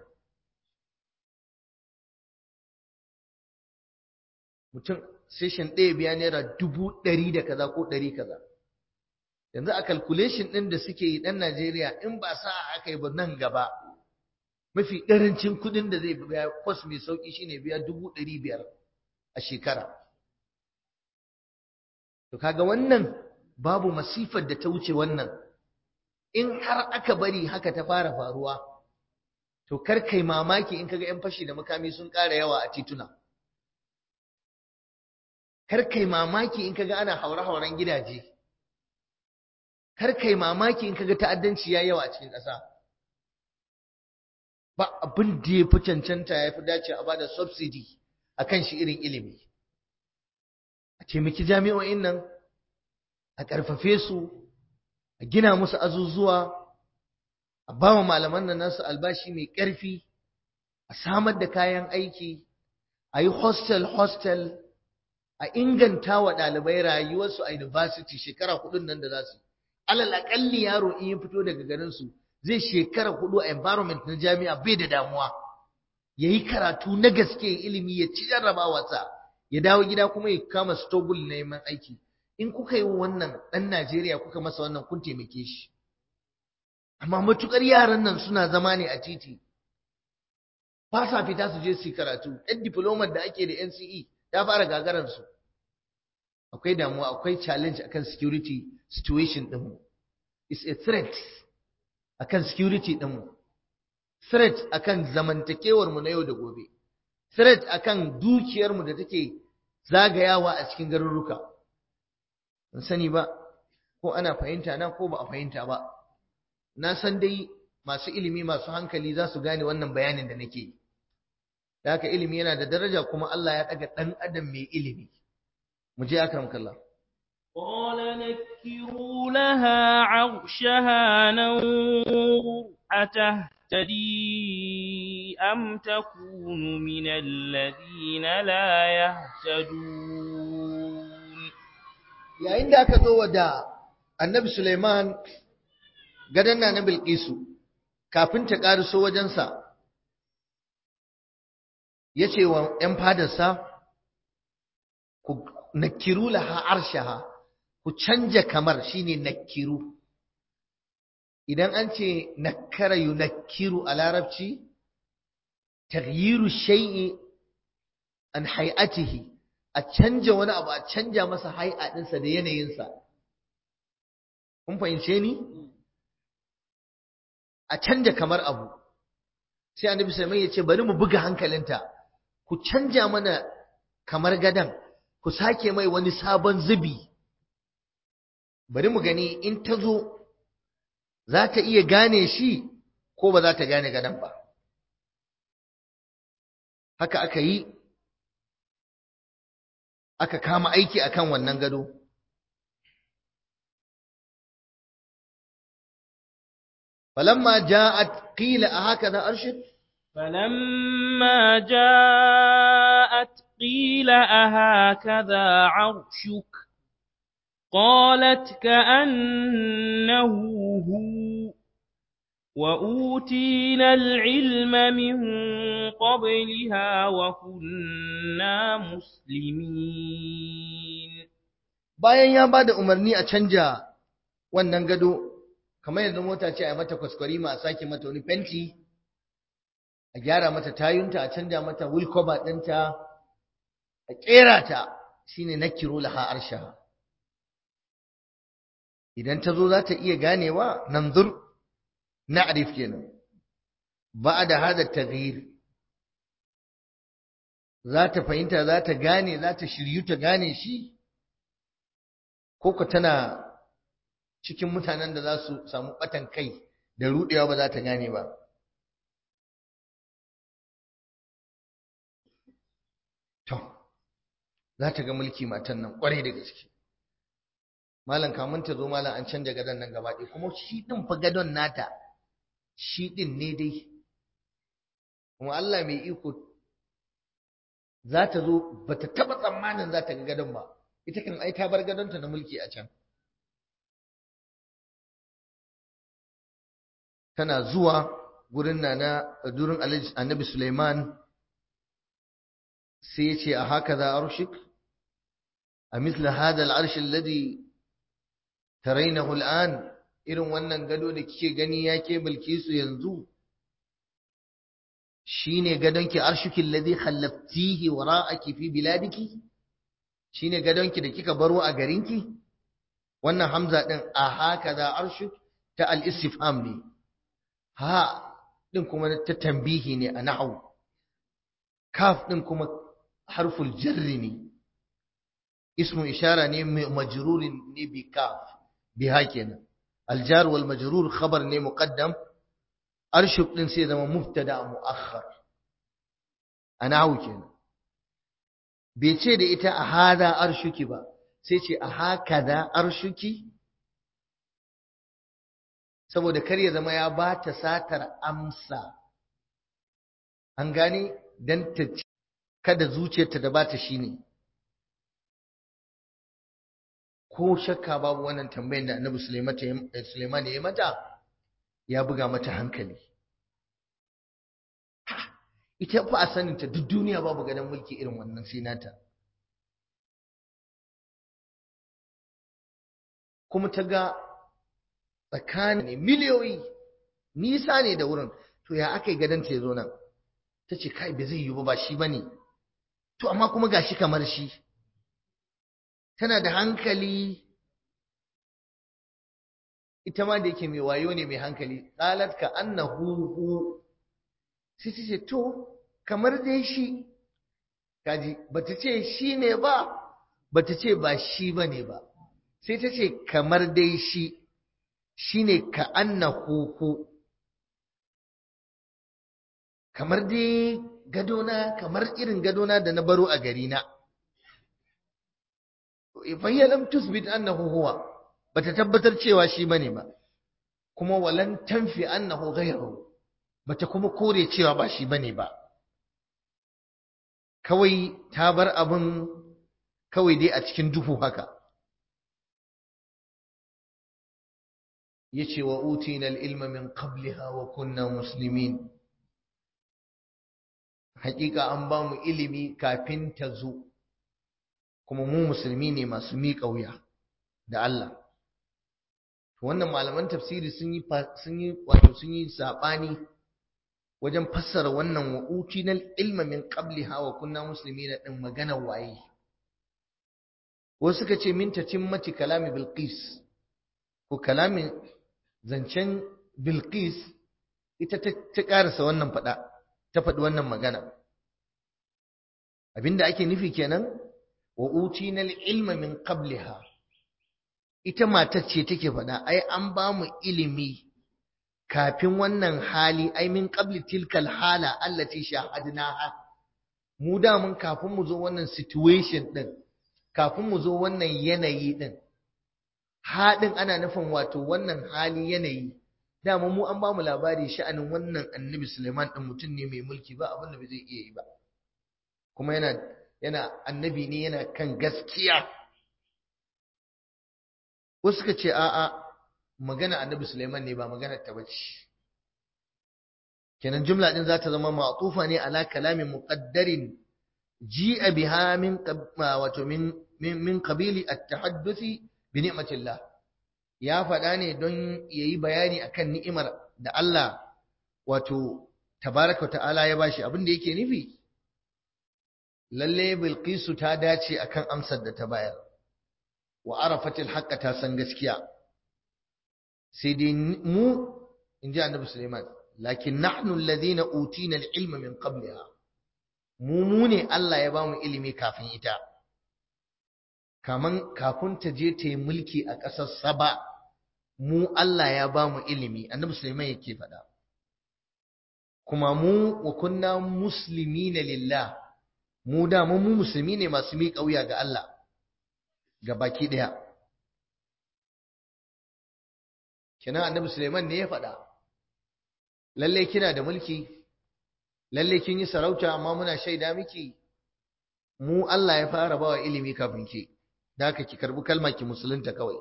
mutum session ɗaya biya naira dubu ɗari da kaza ko ɗari kaza yanzu a calculation ɗin da suke yi ɗan Najeriya in ba sa aka yi ba nan gaba mafi ƙarancin kuɗin da zai biya kwas mai sauƙi shine biya dubu ɗari biyar a shekara to kaga wannan babu masifar da ta wuce wannan in har aka bari haka ta fara faruwa to kar kai mamaki in kaga 'yan fashi da makami sun ƙara yawa a tituna kar kai mamaki in kaga ana haure-hauren gidaje kar kai mamaki in kaga ta'addanci ya yawa a cikin ƙasa ba abin da ya fi cancanta ya fi dace a bada subsidy a kan shi irin ilimi a taimaki jami'o'in nan a ƙarfafe su a gina musu azuzuwa a ba wa malaman nan nasu albashi mai ƙarfi a samar da kayan aiki a yi hostel hostel a inganta wa ɗalibai rayuwarsu a university shekara hudun nan da za su alal aƙalli yaro in ya fito daga garinsu zai shekara hudu a environment na jami'a bai da damuwa ya yi karatu na gaske ilimi ya ci jarrabawarsa ya dawo gida kuma ya kama stogul na neman aiki in kuka yi wannan ɗan Najeriya kuka masa wannan kun taimake shi amma matukar yaran nan suna zama ne a titi ba sa fita su je su yi karatu ɗan diplomar da ake da NCE ta fara gagararsu akwai damuwa akwai challenge akan security situation ɗinmu it's a threat akan security ɗinmu threat akan zamantakewarmu na yau da gobe threat akan dukiyarmu da take zagayawa a cikin garuruka ban sani ba ko ana fahimta na ko ba a fahimta ba na san dai masu ilimi masu hankali za su gane wannan bayanin da nake yi da haka ilimi yana da daraja kuma Allah ya ɗaga ɗan adam mai ilimi mu je akram kallah قال نكروا لها عرشها ننظر أتهتدي أم تكون من الذين لا يهتدون yayin da aka zo wa da annabi Suleiman gadon na na Bilkisu kafin ta ƙariso wajensa ya ce wa ‘yan fadarsa ku nakiru laha arshaha ku canja kamar shine nakiru idan an ce nakara yunakkiru a larabci taghyiru shay'i an hay'atihi a canja wani abu a canja masa hay'a ɗinsa da yanayinsa kun fahimce ni a canja kamar abu sai annabi sai ya ce bari mu buga hankalinta ku canja mana kamar gadan ku sake mai wani sabon zubi bari mu gani in ta zo za ta iya gane shi ko ba za ta gane gadan ba haka aka yi aka kama aiki akan wannan gado فلما جاءت قيل أهكذا أرشد فلما جاءت قيل أهكذا عرشك قالت كأنه هو وأوتينا العلم من قبلها وكنا مسلمين bayan ya bada umarni a canja wannan gado kamar yanzu mota ce a mata kwaskwarima a sake mata wani fenti a gyara mata tayunta a canja mata wulkoba ɗinta a ƙera ta shine na kiro laha arsha idan ta zo za ta iya ganewa nan zur na'rif kenan ba da hada taghyir za ta fahimta za ta gane za ta shiryu ta gane shi ko tana cikin mutanen da za su samu ɓatan kai da ruɗewa ba za ta gane ba. To, za ta ga mulki matan nan ƙwarai da gaske. Malam kamun ta zo malam an canja gadon nan gaba ɗaya kuma shi ɗin fa gadon nata shi ɗin ne dai kuma Allah mai iko za ta zo ba ta taɓa tsammanin za ta ga gadon ba ita kan ai ta bar gadonta na mulki a can tana zuwa gurin nana durin annabi Suleiman sai ya ce a haka za arshik a misla hada al'arshi alladhi tarainahu al'an irin wannan gado da kike gani ya ke bilkisu yanzu shine gadonki arshuki alladhi khallaftihi wara'aki fi biladiki shine gadonki da kika baro a garinki wannan hamza din a haka za arshuk ta al-istifham ne ha din kuma ta tambihi ne a nahwu kaf din kuma harful jarri ne ismu ishara ne majrurin ne bi kaf biha kenan aljar wal majrur khabar ne muqaddam arshuk din sai zama mubtada muakhar a nahwu kenan bai ce da ita a hada arshuki ba sai ce a hakada arshuki saboda kar ya zama ya ba ta satar amsa an gane don ta kada zuciyarta da ba ta shi ne ko shakka babu wannan tambayin da annabi suleiman ya yi mata ya buga mata hankali ita fa a saninta duk duniya babu gadon mulki irin wannan sai nata kuma ta ga tsakanin miliyoyi nisa ne da wurin to ya aka yi gadonta ya zo nan ta ce kai bai zai yi ba shi ba ne to amma kuma ga shi kamar shi tana da hankali ita ma da yake mai wayo ne mai hankali qalat ka annahu hu sai ta ce to kamar dai shi kaji bata ce shi ne ba bata ce ba shi bane ba sai ta ce kamar dai shi shine ka annahu hu kamar dai gadona kamar irin gadona da na baro a gari na fahiyya lam tusbit annahu huwa bata tabbatar cewa shi bane ba kuma walan tanfi annahu ghayruhu bata kuma kore cewa ba shi bane ba kawai ta bar abin kawai dai a cikin duhu haka yace wa utina al-ilma min qabliha wa kunna muslimin hakika an ba mu ilimi kafin ta zo kuma mu musulmi ne masu miƙa wuya da Allah wannan malaman tafsiri sun yi sun yi wato sun yi sabani wajen fassara wannan wa utinal ilma min qabliha wa kunna muslimina din magana waye wasu suka ce min tatimmati kalami bilqis ko kalamin zancen bilqis ita ta karasa wannan fada ta faɗi wannan magana abinda ake nufi kenan wa utinal ilma min qabliha ita matar ce take faɗa ai an ba mu ilimi kafin wannan hali ai min qabli tilkal hala allati shahadnaha mu da mun kafin mu zo wannan situation din kafin mu zo wannan yanayi din haɗin ana nufin wato wannan hali yanayi dama mu an ba mu labari sha'anin wannan annabi Suleiman din mutum ne mai mulki ba abin da bai zai iya yi ba kuma yana yana annabi ne yana kan gaskiya wasu suka ce a'a magana annabi Sulaiman ne ba magana ta bace kenan jumla din za ta zama ma'tufa ne ala kalamin muqaddarin ji'a biha min wato min min qabili at-tahadduthi bi ni'matillah ya faɗa ne don yayi bayani akan ni'imar da Allah wato tabaraka ta'ala ya bashi abin da yake nufi lalle bilqisu ta dace akan amsar da ta bayar wa arafatil haqqa ta san gaskiya sai dai mu inji annabi Sulaiman lakin nahnu alladhina utina al-ilma min qabliha mu mu ne Allah ya bamu ilimi kafin ita kaman kafin ta je ta yi mulki a ƙasar Saba mu Allah ya bamu ilimi annabi Sulaiman yake faɗa kuma mu wa kunna muslimina lillah mu da mu musulmi ne masu miƙa wuya ga Allah ga baki ɗaya. Kina annabi Suleiman ne ya faɗa, lallai kina da mulki, lalle kin yi sarauta amma muna shaida miki mu Allah ya fara bawa ilimi kafin ki da haka ki karbi kalma ki musulunta kawai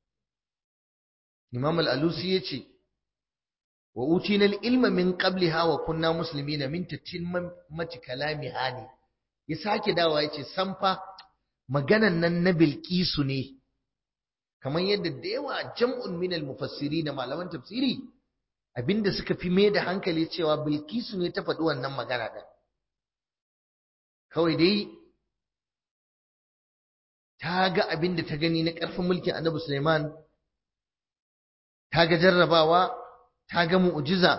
Imam al-Alusi yace wa utina al-ilma min qabliha wa kunna muslimina min tatimmat kalamiha ne ya sake dawa yace samfa maganan nan na Bilkisu ne kamar yadda da yawa jam'un min al-mufassiri da malaman tafsiri abinda suka fi mai da hankali cewa Bilkisu ne ta faɗi wannan magana ɗin kawai dai ta ga abinda ta gani na ƙarfin mulkin Annabi Sulaiman ta ga jarrabawa ta ga mu'jiza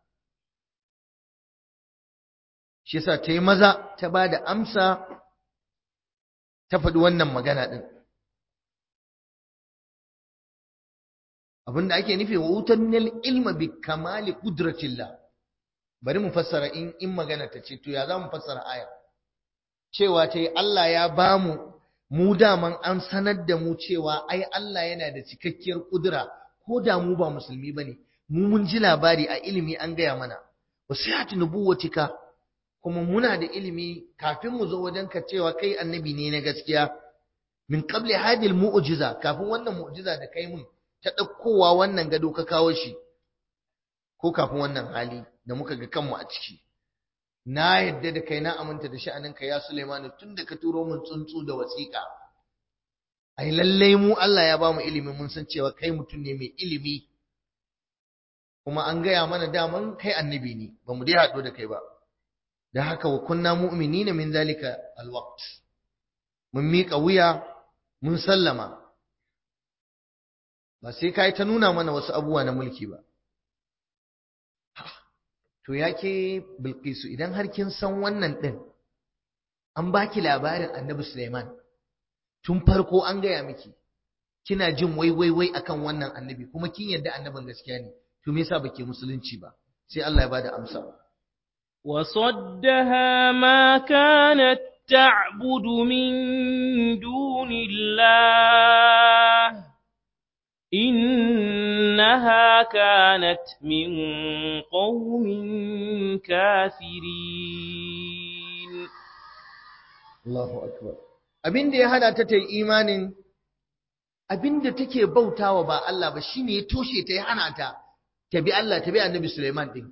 shi yasa ta yi maza ta ba da amsa ta faɗi wannan magana ɗin abinda ake nufi wa wutannil ilma bi kamali qudratillah bari mu fassara in in magana ta ce to ya za mu fassara aya cewa ta yi Allah ya bamu mu daman an sanar da mu cewa ai Allah yana da cikakkiyar kudura ko da mu ba musulmi bane mu mun ji labari a ilimi an gaya mana wasiyatu nubuwatika kuma muna da ilimi kafin mu zo wajen ka cewa kai annabi ne na gaskiya min qabli hadil mu'jiza kafin wannan mu'jiza da kai mun ta ɗaukowa wannan gado ka kawo shi ko kafin wannan hali da muka ga kanmu a ciki na yadda da kai na aminta da sha'aninka ya Suleimanu tun da ka turo mun tsuntsu da wasiƙa ai lallai mu Allah ya ba mu ilimi mun san cewa kai mutum ne mai ilimi kuma an gaya mana daman kai annabi ne ba mu dai haɗu da kai ba da haka wa kunna mu'minina min zalika alwaqt mun miƙa wuya mun sallama ba sai kai ta nuna mana wasu abubuwa na mulki ba to yake bilqisu idan har kin san wannan din an baki labarin annabi Sulaiman tun farko an gaya miki kina jin wai wai wai akan wannan annabi kuma kin yarda annabin gaskiya ne to me yasa bake musulunci ba sai Allah ya bada amsa وصدها ما كانت تعبد من دون الله إنها كانت من قوم كافرين Allahu akbar abin da ya hada ta ta yi imanin abin da take bautawa ba Allah ba shine ya toshe ta ya hana ta ta bi Allah ta bi Annabi Sulaiman din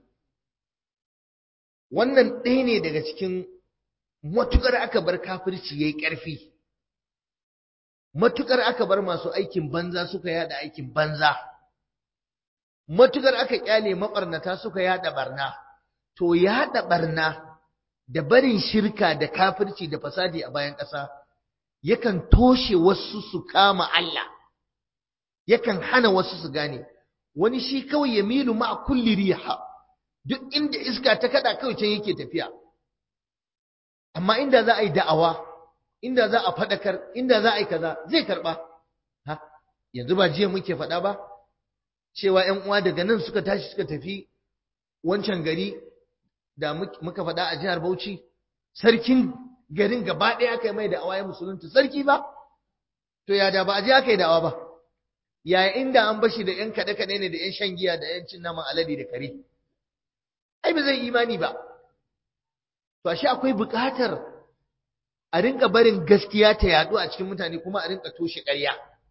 wannan ɗaya ne daga cikin matukar aka bar kafirci yayi ƙarfi matukar aka bar masu aikin banza suka yada aikin banza matukar aka kyale mabarnata suka yada barna to yada barna da barin shirka da kafirci da fasadi a bayan ƙasa yakan toshe wasu su kama Allah yakan hana wasu su gane wani shi kawai ya milu ma kulli riha duk inda iska ta kada kawai can yake tafiya amma inda za a yi da'awa inda za a faɗakar inda za a yi kaza zai karɓa ha yanzu ba jiya muke faɗa ba cewa ƴan uwa daga nan suka tashi suka tafi wancan gari da muka faɗa a jihar Bauchi sarkin garin gaba ɗaya aka yi mai da awaye musulunta sarki ba to ya da ba a je aka yi da'awa ba ya inda an bashi da ƴan kaɗe-kaɗe ne da ƴan shan giya da ƴan cin naman alade da kare ai ba zai imani ba to ashe akwai buƙatar a rinka barin gaskiya ta yaɗu a cikin mutane kuma a rinka toshe ƙarya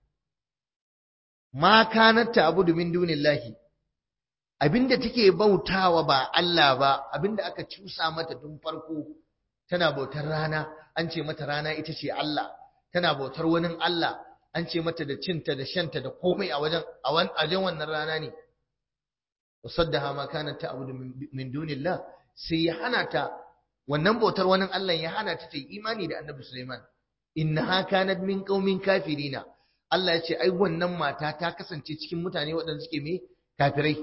ma kanat ta'budu min dunillahi abinda take bautawa ba Allah ba abinda aka cusa mata tun farko tana bautar rana an ce mata rana ita ce Allah tana bautar wani Allah an ce mata da cinta da shanta da komai a wajen a wajen wannan rana ne wasaddaha ma kanat ta'budu min dunillah sai ya hana ta wannan bautar wani Allah ya hana ta ta yi imani da Annabi Sulaiman innaha kanat min qaumin kafirina Allah ya ce ai wannan mata ta kasance cikin mutane waɗanda suke me kafirai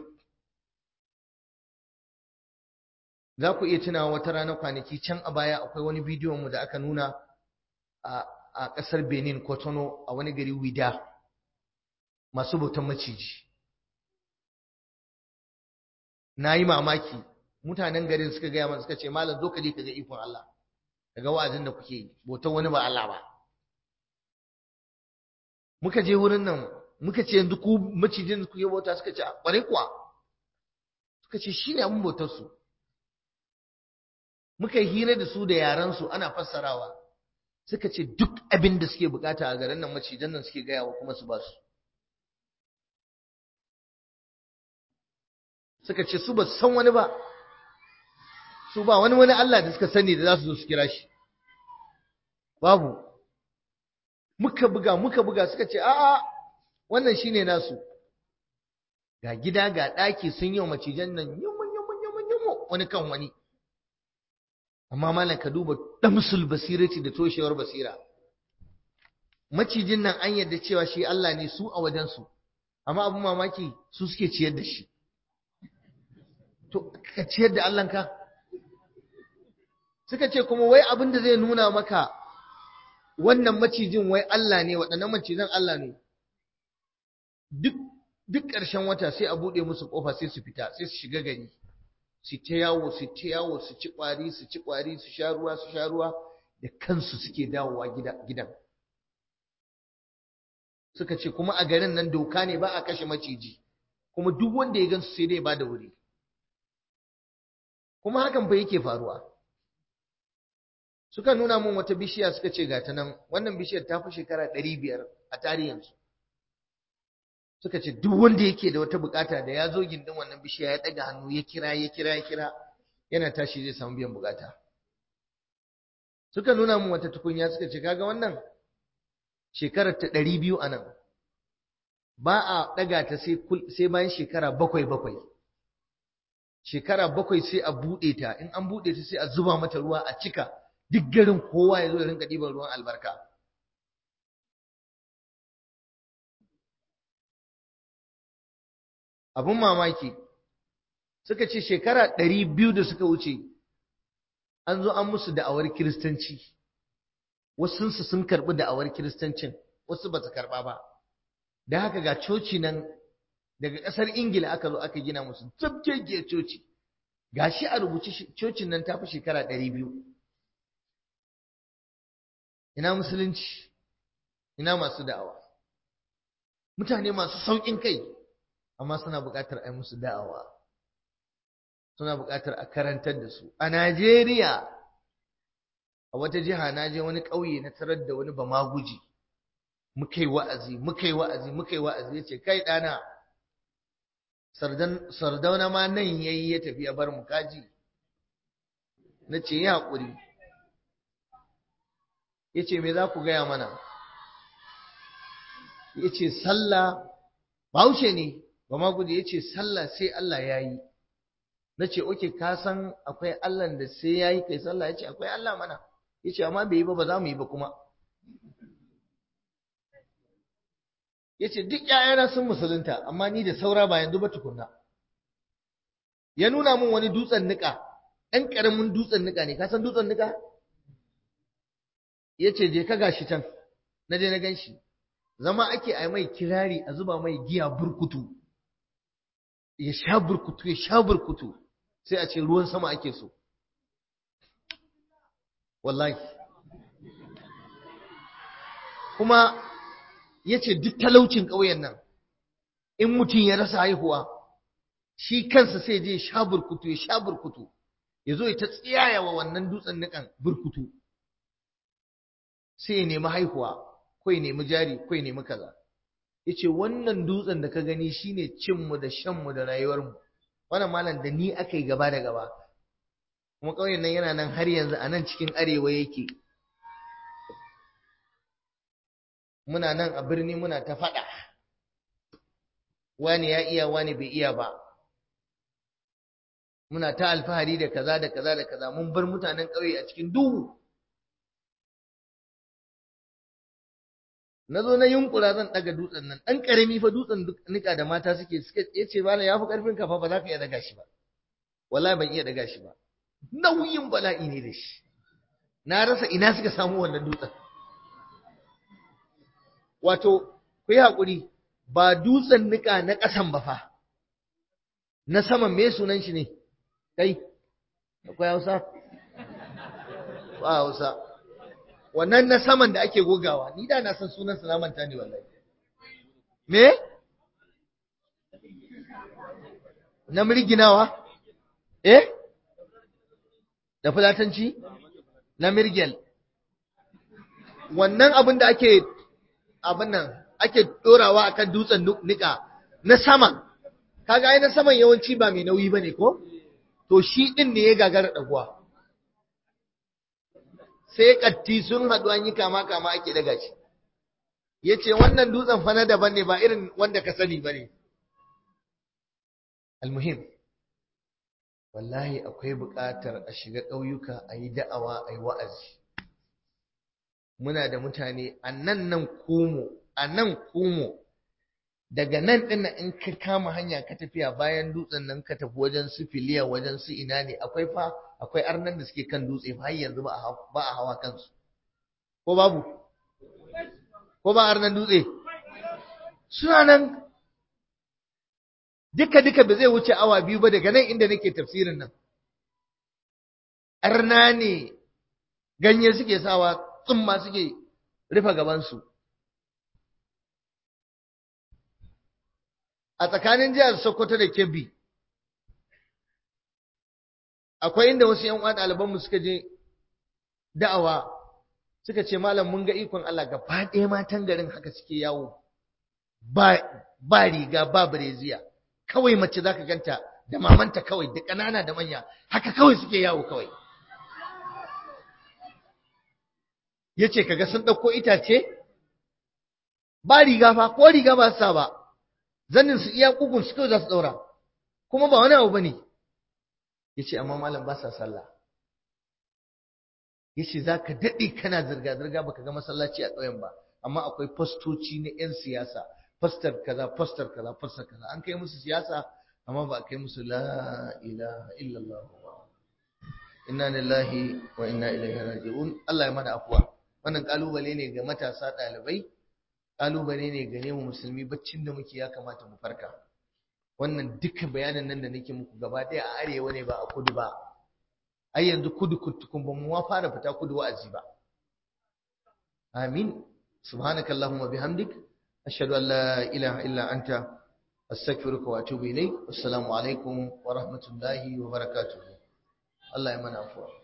za ku iya tunawa wata rana kwanaki can a baya akwai wani bidiyon mu da aka nuna a a ƙasar Benin Kotono a wani gari Wida masu bautan maciji na yi mamaki mutanen garin suka gaya mana suka ce malam zo ka je ka ga ikon Allah daga wa'azin da kuke yi bautan wani ba Allah ba muka je wurin nan muka ce yanzu ku macijin kuke bauta suka ce ƙwarai kuwa suka ce shi ne abin bautar su muka yi hira da su da yaransu ana fassarawa suka ce duk abin da suke bukata a garin nan macijan nan suke gayawa kuma su ba su suka ce su ba su san wani ba su ba wani wani Allah da suka sani da za su zo su kira shi babu muka buga muka buga suka ce a'a wannan shine nasu ga gida ga ɗaki sun yi wa macijan nan yumun yumun yumun yumun wani kan wani amma malam ka duba damsul basirati da toshewar basira macijin nan an yarda cewa shi Allah ne su a wajensu amma abin mamaki su suke ciyar da shi to ka ciyar da Allahnka suka ce kuma wai abin da zai nuna maka wannan macijin wai Allah ne waɗannan macizan Allah ne duk duk ƙarshen wata sai a buɗe musu ƙofa sai su fita sai su shiga gari su ta yawo su ta yawo su ci ƙwari su ci ƙwari su sha ruwa su sha ruwa da kansu suke dawowa gidan suka ce kuma a garin nan doka ne ba a kashe maciji kuma duk wanda ya gansu sai dai ba da wuri kuma hakan fa yake faruwa suka nuna mun wata bishiya suka ce ga ta nan wannan bishiyar ta fi shekara ɗari biyar a tarihinsu suka ce duk wanda yake da wata bukata da ya zo gindin wannan bishiya ya ɗaga hannu ya kira ya kira ya kira yana tashi zai samu biyan bukata suka nuna mun wata tukunya suka ce kaga wannan shekarar ta ɗari biyu a nan ba a ɗaga ta sai bayan shekara bakwai bakwai shekara bakwai sai a buɗe ta in an buɗe ta sai a zuba mata ruwa a cika duk garin kowa ya zo ya rinka ɗiban ruwan albarka abin mamaki suka ce shekara ɗari biyu da suka wuce an zo an musu da'awar kiristanci wasunsu sun karɓi da'awar kiristancin wasu ba su karɓa ba da haka ga coci nan daga ƙasar ingila aka zo aka gina musu zabgegiyar coci ga shi a rubuce cocin nan ta fi shekara ɗari biyu ina musulunci ina masu da'awa mutane masu sauƙin kai amma suna buƙatar a yi musu da'awa suna buƙatar a karantar da su a najeriya a wata jiha na je wani ƙauye na tarar da wani bamaguji muka yi wa'azi muka yi wa'azi muka yi wa'azi ya ce kai ɗana sardauna ma nan ya yi ya tafi ya bar mu kaji na ce ya haƙuri ya ce me za ku gaya mana ya ce sallah bahaushe ne bamaguji ya ce sallah sai Allah ya yi na ce oke ka san akwai Allah da sai ya yi kai sallah ya ce akwai Allah mana ya ce amma bai yi ba ba za mu yi ba kuma ya ce duk ‘ya'yana sun musulunta amma ni da saura ba yanzu ba tukunna ya nuna min wani dutsen niƙa ɗan ƙaramin dutsen niƙa ne ka san dutsen niƙa ya ce je ka gashi can na je na gan shi zama ake a mai kirari a zuba mai giya burkutu ya sha burkutu ya sha burkutu sai a ce ruwan sama ake so wallahi kuma ya ce duk talaucin ƙauyen nan in mutum ya rasa haihuwa shi kansa sai je sha burkutu ya sha burkutu ya zo ya ta tsiyaya wa wannan dutsen nikan burkutu sai ya nemi haihuwa ko ya nemi jari ko ya nemi kaza ya ce wannan dutsen da ka gani shine cinmu da shanmu da rayuwarmu wannan malam da ni aka yi gaba da gaba kuma ƙauyen nan yana nan har yanzu a nan cikin arewa yake muna nan a birni muna ta faɗa wani ya iya wani bai iya ba muna ta alfahari da kaza da kaza da kaza mun bar mutanen ƙauye a cikin duhu na zo na yunkura zan ɗaga dutsen nan ɗan ƙarami fa dutsen nika da mata suke suke ya ce bala ya fi ƙarfin kafa ba za ka iya daga shi ba wallahi ban iya daga shi ba nauyin bala'i ne da shi na rasa ina suka samu wannan dutsen wato ku yi haƙuri ba dutsen nika na ƙasan ba fa na saman me sunan shi ne kai akwai hausa ba hausa wannan na saman da ake gogawa ni da na san sunan sa na manta ne wallahi me na mirginawa eh da fulatanci na mirgel wannan abin da ake abin nan ake dorawa akan dutsen nika na sama kaga ai na saman yawanci ba mai nauyi bane ko to shi din ne ya gagara daguwa sai katti sun haɗu an yi kama kama ake daga shi yace wannan dutsen fa na daban ne ba irin wanda ka sani bane almuhim wallahi akwai buƙatar a shiga ƙauyuka a yi da'awa a yi wa'azi muna da mutane a nan nan kumo a nan kumo daga nan ɗin in ka kama hanya ka tafiya bayan dutsen nan ka tafi wajen su filiya wajen su ina ne akwai fa akwai arnan da suke kan dutse fa har yanzu ba a hawa kansu ko babu ko ba arnan dutse suna nan duka duka ba zai wuce awa biyu ba daga nan inda nake tafsirin nan arna ne ganye suke sawa tsumma suke rufe gabansu a tsakanin jihar Sokoto da Kebbi akwai inda wasu ƴan uwa ɗalibanmu suka je da'awa suka ce malam mun ga ikon Allah gaba ɗaya matan garin haka suke yawo ba ba riga ba bireziya kawai mace zaka ganta da mamanta kawai da ƙanana da manya haka kawai suke yawo kawai yace kaga sun ɗauko itace ba riga fa ko riga ba su sa ba zannin su iya kugun su kawai za su ɗaura kuma ba wani abu bane yace amma malam ba sa sallah yace zaka daɗe kana zirga zirga baka ga masallaci a ƙauyen ba amma akwai fastoci na 'yan siyasa fastar kaza fastar kaza fastar kaza an kai musu siyasa amma ba a kai musu la ilaha illallah ba inna lillahi wa inna ilaihi raji'un Allah ya mana afuwa wannan kalubale ne ga matasa ɗalibai kalubale ne ga mu musulmi baccin da muke ya kamata mu farka wannan duka bayanan nan da nake muku gaba ɗaya a arewa ne ba a kudu ba ai yanzu kudu kutukun ba mu fara fita kudu wa'azi ba amin subhanakallahumma bihamdik ashhadu an la ilaha illa anta astaghfiruka wa atubu ilayk assalamu alaikum wa rahmatullahi wa barakatuh Allah ya mana afuwa